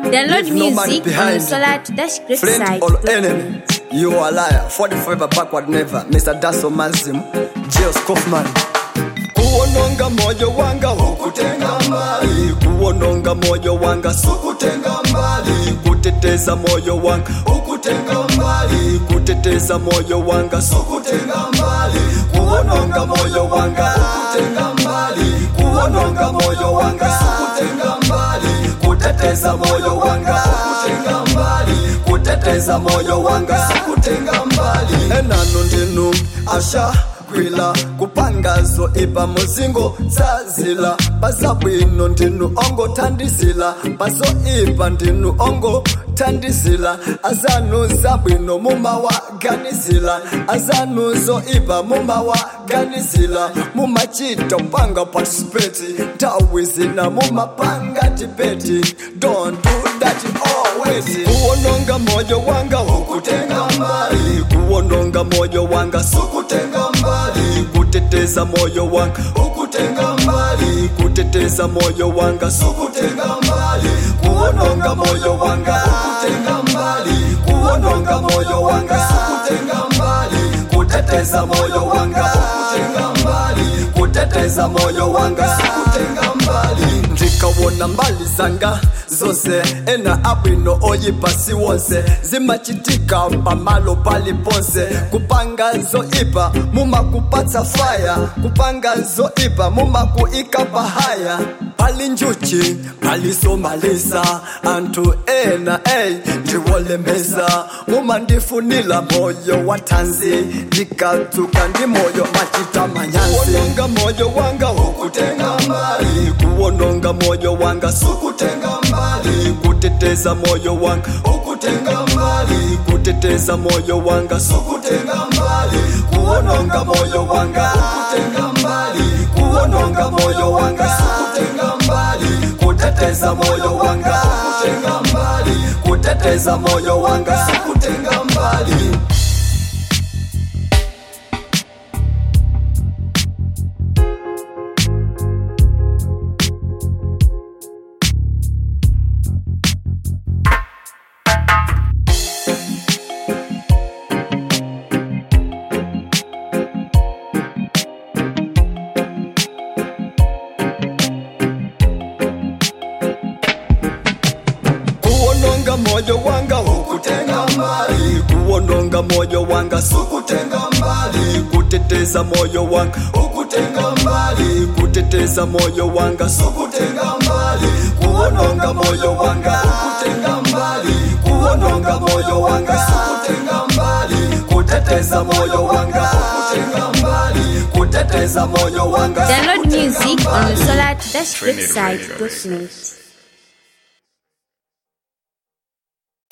Download Leave no man music on behind. Solar to Dash Great Friend site. or enemy, you are a liar. For the forever backward never. Mr. Dasso Mazim, Jails Kaufman. kuononga moyo wanga hukutenga mbali kuononga moyo wanga sukutenga mbali kuteteza moyo wanga hukutenga mbali kuteteza moyo wanga sukutenga mbali kuononga moyo wanga hukutenga mbali kuononga moyo wanga sukutenga mbali kuteteza moyo wanga hukutenga mbali kuteteza moyo wanga sukutenga mbali enano ndinu asha kwila kupangazo ipa muzingo zazila bazabwino ndinu ongo thandizila bazo ipa ndinu ongo thandizila azanu zabwino mumawaganizila azanu zo ipa mumawaganizila mumachita mpanga participate nthawi zina mumapanga debate don't do that always kuononga moyo wanga hukutenga mbali kuononga moyo wanga sukutenga mbali kuteteza moyo wanga hukutenga mbali kuteteza moyo wanga sukutenga mbali kuononga moyo wanga hukutenga mbali kuononga moyo wanga sukutenga mbali kuteteza moyo wanga hukutenga mbali kuteteza moyo wanga sikutenga mbali ndikawona mbali zanga zose ena abwino oyipasi wonse zimachitika pamalo paliponse kupanga zoipa mumakupatsa faya kupanga zoipa mumakuika pahaya pali njuchi palisomalisa anthu ena ey ndiwolemeza mumandifunila moyo wa thanzi ndikadzuka ndi moyo machita manyazi kuononga moyo wanga hukutenga mbali kuononga moyo wanga sukutenga mbali kuteteza moyo wanga hukutenga mbali kuteteza moyo wanga sukutenga mbali kuononga moyo wanga hukutenga mbali kuononga moyo wanga sukutenga mbali kuteteza moyo wanga hukutenga mbali kuteteza moyo wanga sukutenga mbali kuononga moyo wanga hukutenga mbali kuononga moyo wanga sukutenga mbali kuteteza moyo wanga hukutenga mbali kuteteza moyo wanga sukutenga mbali kuononga moyo wanga hukutenga mbali kuononga moyo wanga sukutenga mbali kuteteza moyo wanga hukutenga mbali kuteteza moyo wanga Download sukutenga music mbali. on Solar to Dash Great site.